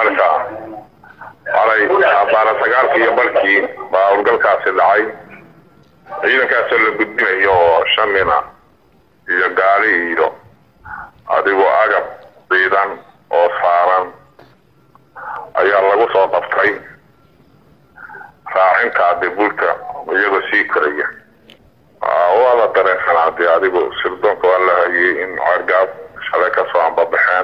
marka alay baara sagaalkii iyo barkii baa howlgalkaasi dhacay ciidankaasoo la gudbinayo oo shan nina iyo gaali iyo adigoo agab ciidan oo saaran ayaa lagu soo qabtay raacinta dibulka iyagoo sii koraya waa la dareensanaa dee adigu sirdoonka waa la hayay in cergaab shalay kasoo ambabaxeen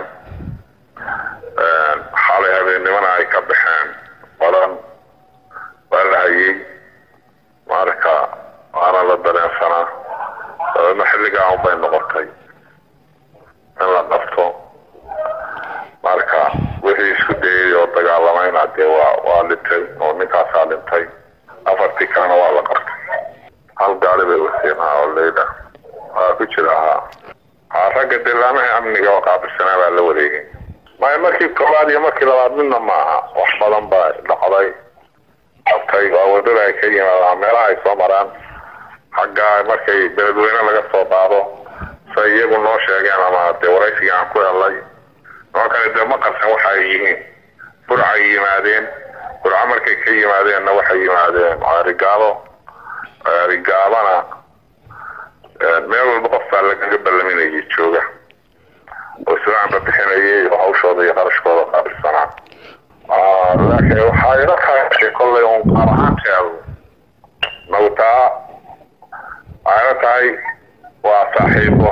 xalay habeennimana ay ka baxeen badan waa la hayay marka waana la dareensanaa dabeedna xilligaa unbay noqotay in la qabto marka wixii isku dayay oo dagaalamayna dee waa waa dhintay oo ninkaasaa dhintay afartii kalena waa la qabtay hal gaari bay wateen ha oo leyda waa ku jira ha ha ragga dilaamaha amniga oo qaabilsanaa baa la wareegay maya markii koowaad iyo markii labaad midna maaha wax badan baa dhacday qabtay waa wadada ay ka yimaadaan meelaha ay soo maraan xaggaa markay beledweyne laga soo qaado say iyagu noo sheegeen ama dee waraysigii aan ku helay noo kale dee ma qarsan waxa ay yihiin burcay yimaadeen burco markay ka yimaadeenna waxay yimaadeen rigaalo rigaabana meel walba qof baa lagaga ballaminayay jooga oo islaamba bixinayay oo hawshooda iyo qarashkooda qaabilsanaa laakiin waxaa ila tahay kollay un qaar ahaanteedu nawtaa waxay ila tahay waa saaxiibo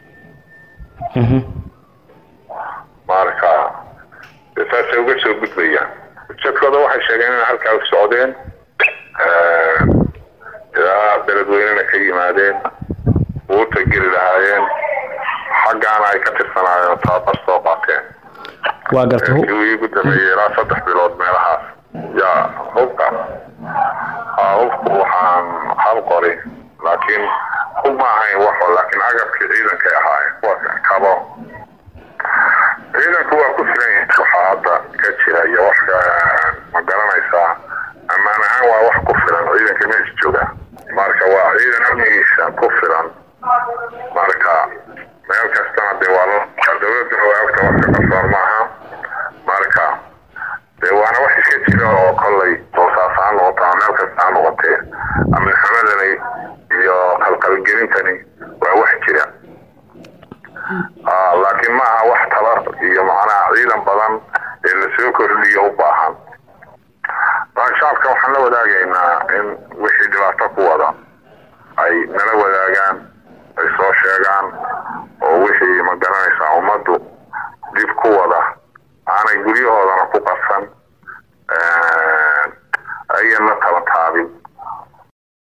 marka saasay uga soo gudbayaan ujeedkooda waxay sheegeen inay halkaa u socdeen ilaa beledweynena ka yimaadeen buuta geli lahaayeen xaggaana ay ka tirsanaayeen tababar soo qaateen waa garta hu- kii ugu dambeeyey ilaa saddex bilood meelahaas yaa hubka haa hubku waxaan hal qori laakiin hub ma ahayn waxo laakiin agabkii ciidankay ahaayeen kuwa kabo ciidanku waa ku filan yahay waxaa hadda ka jira iyo wax ka- ma garanaysaa ammaan ahaan waa wax ku filan ciidanka meesha jooga marka waa ciidan amnigiisa ku filan marka meel kastana dee waa la dowladuna waa ogta wax ka qarsoon maaha marka dee waana wax iska jira oo kollay boosaas ha noqoto ama meel kasta ha noqotee amni xumadani iyo qalqalgelintani waa wax jira Ah, laakiin ma aha wax tabar iyo macnaha ciidan badan ee lasoo kordhiyo u baahan marka shacabka waxaan la wadaagaynaa in wixii dhibaato ku wada ay nala wadaagaan ay soo sheegaan oo wixii ma garanaysaa ummaddu dib ku wada aanay guryahoodana